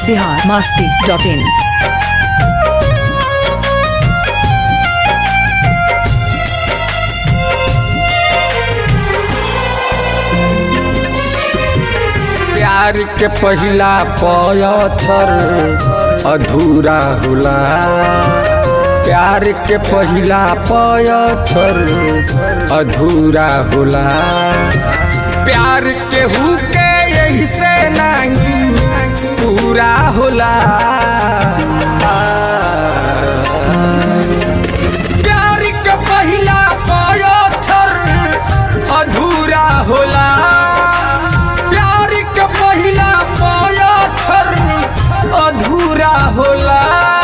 Bihar Masti dot in प्यार के पहिला पयथर अधूरा होला प्यार के पहिला पयथर अधूरा होला प्यार के हु के यही से नहीं पूरा होला प्यार के पहिला पयथर अधूरा होला प्यार के पहिला पयथर अधूरा होला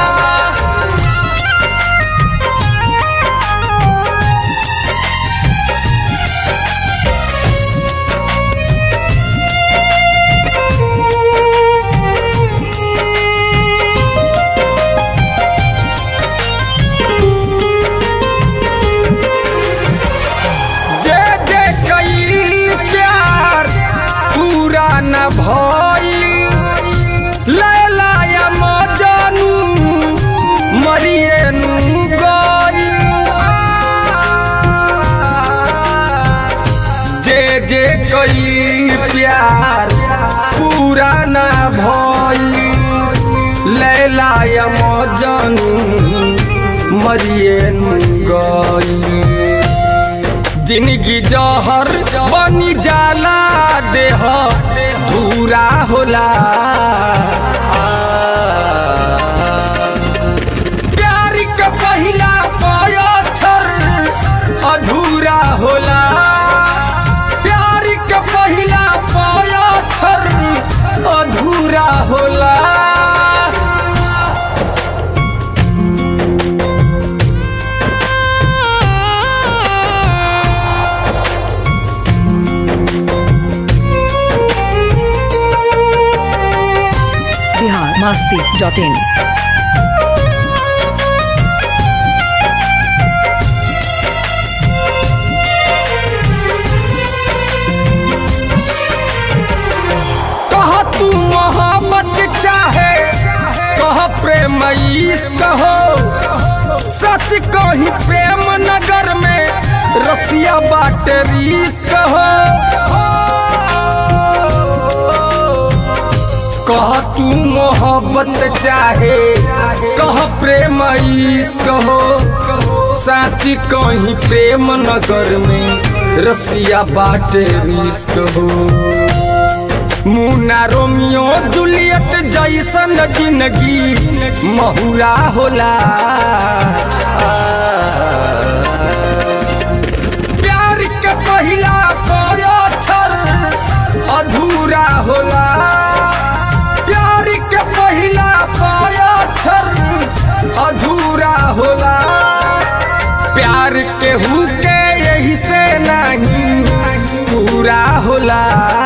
जे जे कईल प्यार पूरा न भइल लैला या मजनू मरिए नु गइल जे जे कईल प्यार पूरा न भइल लैला या मजनू मरिए नु गइल जिंदगी जहर बनी जाला देह धूरा होला प्यार के पहिला पयथर अधूरा होला प्यार के पहिला पयथर अधूरा होला बिहार मस्ती डॉट इन कह तू मोहब्बत चाहे कह प्रेम इश्क हो सच कही प्रेम नगर में रसिया बाट रिश्क हो कह तू मोहब्बत चाहे कह प्रेम इश्क हो सच कही प्रेम नगर में रसिया बाट रिश्क हो मुना रोमियो जूलियट जैसन जिंदगी महुरा होला प्यार के पहिला पयथर अधूरा होला प्यार के पहिला पयथर अधूरा होला प्यार के हु के यही से नहीं पूरा होला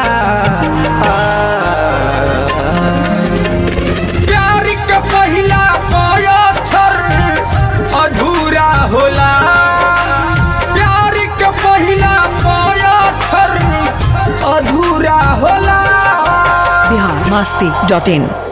प्यार के पहिला पयथर अधूरा होला प्यार के पहिला पयथर अधूरा होला बिहार मस्ती डॉट इन